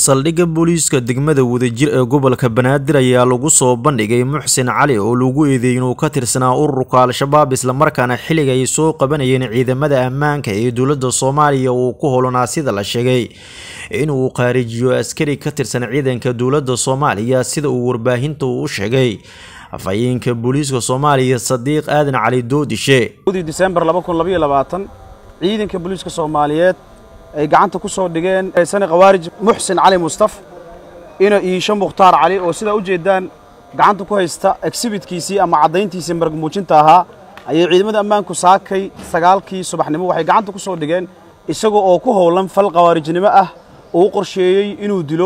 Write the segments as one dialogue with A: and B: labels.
A: saldhigga booliiska degmada wadajir ee gobolka banaadir ayaa lagu soo bandhigay muxsin cali oo lagu eedeeyey inuu ka tirsanaa ururka al-shabaab islamarkaana xilliga ay soo qabanayeen ciidamada ammaanka ee dowladda soomaaliya uu ku holonaa sida la sheegay inuu qaarijiyo askari ka tirsan ciidanka dowladda soomaaliya sida uu warbaahinta u sheegay afhayeenka booliiska soomaaliya sadiiq aadan cali doodishe
B: disembar ciidanka booliiska soomaaliyeed ay gacanta ku soo dhigeen sani khawaarij muxsin cali mustaf ina iisho mukhtaar cali oo sidaa u jeeddaan gacanta ku haysta exhibitkiisii ama caddayntiisii marag muujinta ahaa ayay ciidamada ammaanku saakay sagaalkii subaxnimo waxay gacanta ku soo dhigeen isagoo oo ku howlan fal khawaarijnimo ah uu qorsheeyey inuu dilo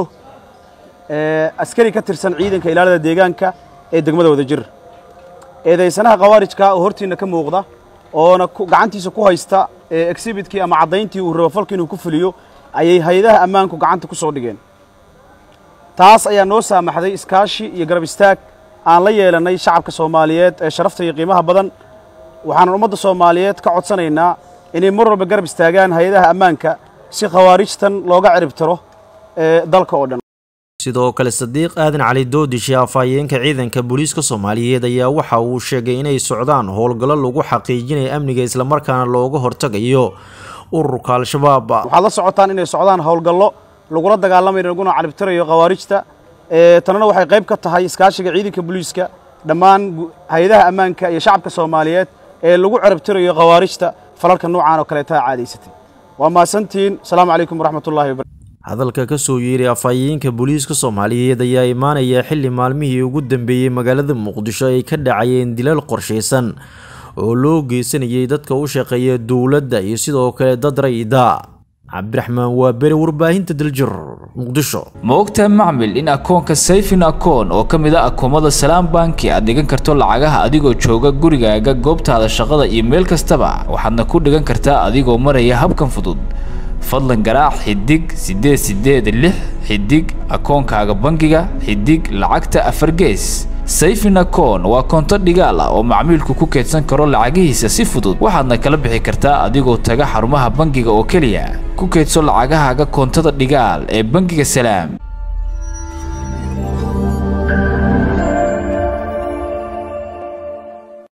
B: askari ka tirsan ciidanka ilaalada deegaanka ee degmada wadajir eedaysanaha khawaarijka oo hortiinna ka muuqda oona gacantiisa ku haysta exhibitkii ama caddayntii uu rabo falka inuu ku fuliyo ayay hay-adaha ammaanku gacanta ku soo dhigeen taas ayaa noo saamaxday iskaashi iyo garab istaag aan la yeelannay shacabka soomaaliyeed ee sharafta iyo qiimaha badan waxaanan ummadda soomaaliyeed ka codsanaynaa inay mar walba garab istaagaan hay-adaha ammaanka si khawaarijtan looga ciribtiro dalka oo dhan
A: sidoo kale sadiiq aadan cali doodishe afhayeenka ciidanka booliiska soomaaliyeed ayaa waxa uu sheegay inay socdaan howlgallo lagu xaqiijinayo amniga islamarkaana looga hortagayo ururka al-shabaab
B: waxaad la socotaan inay socdaan howlgallo lagula dagaalamayo laguna caribtirayo khawaarijta tanana waxay qayb ka tahay iskaashiga ciidanka booliiska dhammaan hay-adaha ammaanka iyo shacabka soomaaliyeed ee lagu caribtirayo khawaarijta falalka noocaan oo kaleeta caadaysatay waa mahadsantihiin asalaamu calaykum waraxmatullahi wabarakatu
A: hadalka ka soo yeeray afhayeenka booliiska soomaaliyeed ayaa imaanaya xilli maalmihii ugu dambeeyey magaalada muqdisho ay ka dhacayeen dilal qorshaysan oo loo geysanayay dadka u shaqeeya dowladda iyo sidoo kale dad rayida cabdiraxmaan waa beri warbaahinta daljir muqdisho
C: ma ogtahay macmil in akoonka sayfin akoon oo ka mid a akoomada salaam banki aad dhigan karto lacagaha adigoo jooga gurigaaga goobtaada shaqada iyo meel kastaba waxaadna ku dhigan kartaa adigoo maraya habkan fudud fadlan garaac xidig siddeed siddeed lix xidig akoonkaaga bangiga xidig lacagta afar gees sayfin akoon waa koonto dhigaal ah oo macmiilku ku keydsan karo lacagihiisa si fudud waxaadna kala bixi kartaa adigoo taga xarumaha bangiga oo keliya ku keydso lacagahaaga koontada dhigaal ee bangiga salaam